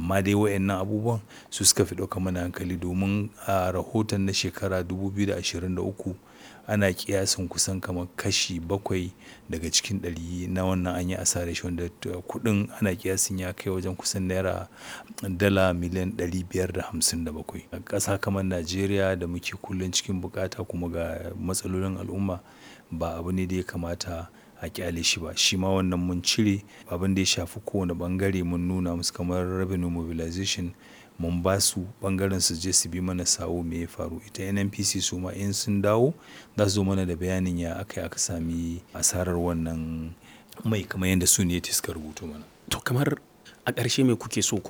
amma dai wayannan abubuwan su suka fi ɗauka mana hankali domin a rahoton na shekara 2023 ana kiyasin kusan kamar kashi bakwai daga cikin ɗari na wannan an yi asarar shi wanda kuɗin ana kiyasin ya kai wajen kusan naira dala miliyan 557 a ƙasa kamar najeriya da muke kullum cikin bukata kuma ga matsalolin al'umma ba abu ne da ya kamata a kyale shi ba shi ma wannan mun cire abin da ya shafi kowane bangare mun nuna musu kamar revenue mobilization mun ba su bangaren su je su bi mana sawo me ya faru ita nnpc su ma in sun dawo za su zo mana da bayanin ya aka aka sami asarar wannan mai kamar yadda su ne suka rubuto mana to kamar a ƙarshe me kuke so ku